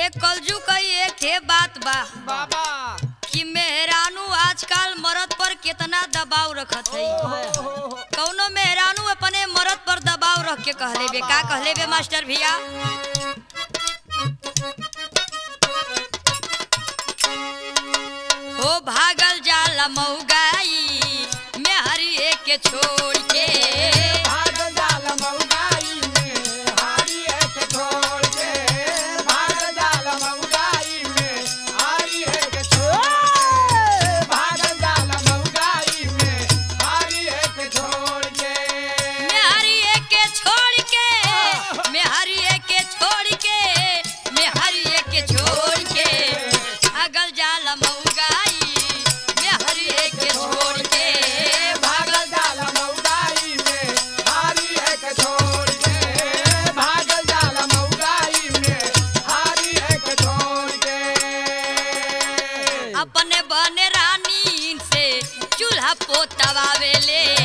एक कलजू कई एक ठे बात बा बाबा कि मेहरानू आजकल मर्द पर कितना दबाव रखत है कौनो मेहरानू अपने मर्द पर दबाव रख के कहले बे का कहले बे मास्टर भैया हो भागल जाला मऊगाई मेहरी के छोड़ के भाग जाल मऊगाई में हारी एक छोड़ के भाग जाल मऊगाई में हारी एक छोड़ भाग जाल मऊगाई में हारी एक छोड़ के मेहरी के छोड़ के मेहरी के छोड़ के मेहरी के छोड़ के भागल जाला मऊगाई मेहरी के छोड़ के भाग भागल जाल मऊगाई में हारी एक छोड़ के भाग जाल मऊगाई में हारी एक छोड़ के अपने बने रानी से चूल्हा पोतवावेले